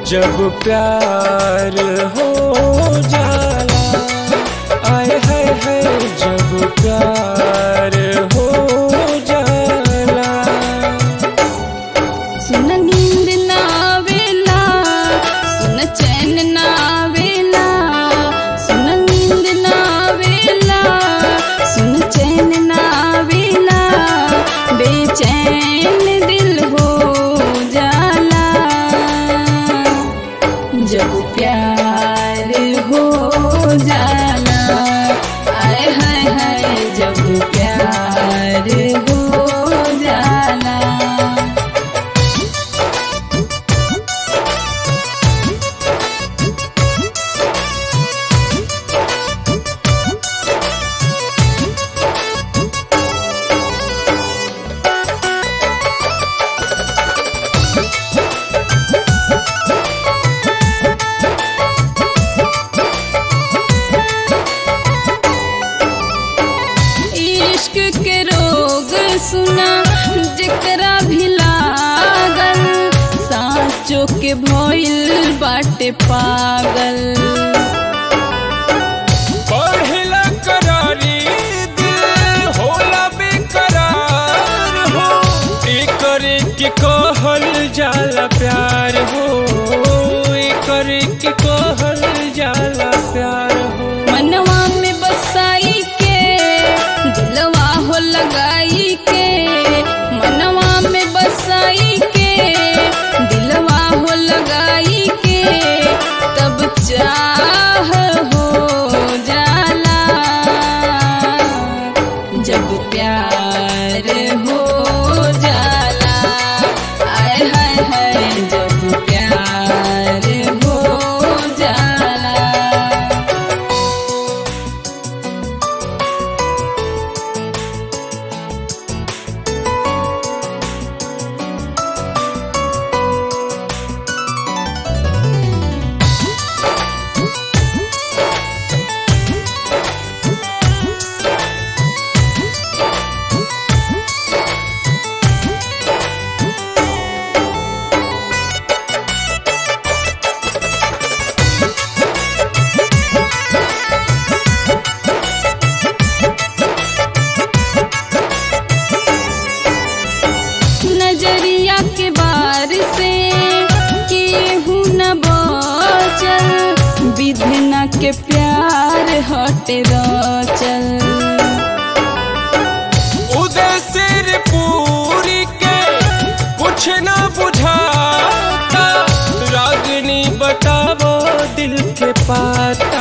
जब प्यार हो जाला आए हाय हाय जब प्यार हो जाला सुन नींद ना आवेला सुन चैन ना आवेला सुन नींद ना आवेला सुन चैन ना आवेला बेचैन दिल हो जाला जब प्यार हो जाला आय हाय हाय जब प्यार हो जाला इश्क के रोग सुना जेकरा भी लागल साँचो के भइल बाटे पागल पढ़ला करारी दिल होला बेकरार हो एकरे के कहल जाला प्यार हो एकरे के कहल जाला प्यार हो मनवा में बसाई के दिलवा हो लगाई के मनवा में बसाई के दिलवा हो लगाई के तब चाह हो जाला जब प्यार हो जाला आय हाय हाय जब प्यार हो जाला नजरिया के बार से केहू न बचल विधना के प्यार हटे चल उदय सिर पूरी के कुछ ना बुझाता रागनी बतावो दिल के पाता